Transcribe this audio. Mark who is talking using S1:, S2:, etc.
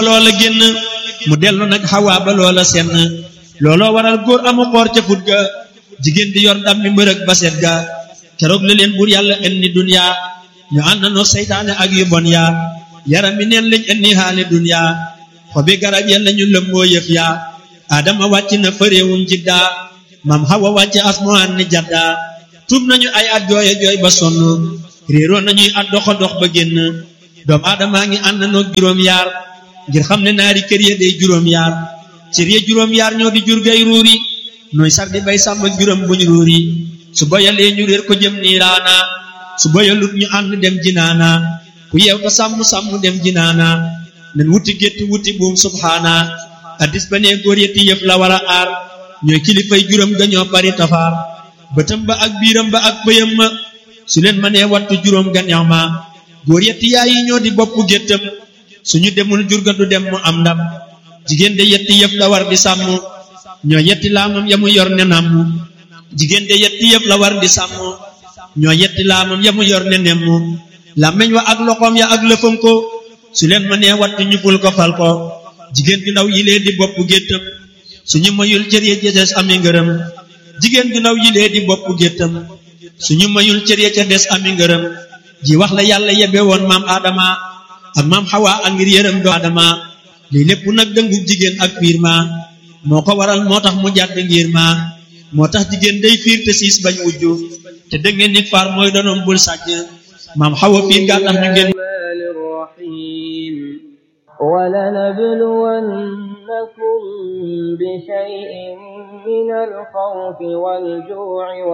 S1: loola génn mu dellu nag xawaa ba loola senn looloo waral góor amu xoor ca fut ga jigéen di yor ndam mi mbërëg ba set ga keroog la leen buur yàlla indi dunya ñu ànd noo seytaane ak yu bon yaa yaram mi neen lañ indi xaali dunya xobi garab ya lañu lëmboo yëf yaa adama wàcc na fa réewum jiddaa mam xawa wàcc asmaan ni jaddaa tuub nañu ay at jooye jooy ba sonn réeroo nañuy at doxa dox ba génn doom aadamaa ngi ànd noo juróom yaar ngir xam ne naari kër ya day juróom yaar cër ya juróom yaar ñoo di jur gay ruuri nooy sar di bay sàmm juróom buñ ruuri su boyalee ñu réer ko jëm niiraana su boyalut ñu ànd dem jinaana ku yeew ta sàmm sàmm dem jinaana nen wuti gétt wuti buum subhaana addis ba nee góor yetti yëf la war a aar ñooy kilifay juróom ga ñoo bari tafaar bëtam ba ak biiram ba ak bëyam ma su leen ma nee wattu juróom ga neex ma góor yetti yaay yi ñoo di bopp géttam suñu demul jurga du dem mu am ndam jigéen de yetti yëf la war di sàmm ñoo yetti laamam ya mu yor ne namm jigéen de yetti yëf la war di sàmm ñoo yetti laamam ya mu yor ne nemm làmmeñ wa ak loxoom ya ak lëfam ko su leen ma nee wattu ñu ful ko fal ko jigéen ju ndaw yilee di bopp géttam suñu mayul cër ya ca des ami ngërëm jigéen ju ndaw yilee di bopp géttam suñu mayul cër ya ca des ami ngërëm ji wax la yàlla yebe woon maam Adama ak maam Xawa ak ngir yërëm do Adama lii lépp nag dëngu jigéen ak fiir ma moo ko waral moo tax mu jàdd ngir ma moo tax jigéen day fiir te siis bañ wujju te dëngeen ni faar mooy donoom bul sàcc maam Xawa fiir gaa tax ñu ngeen
S2: ولنبلونكم بشيء من الخوف والجوع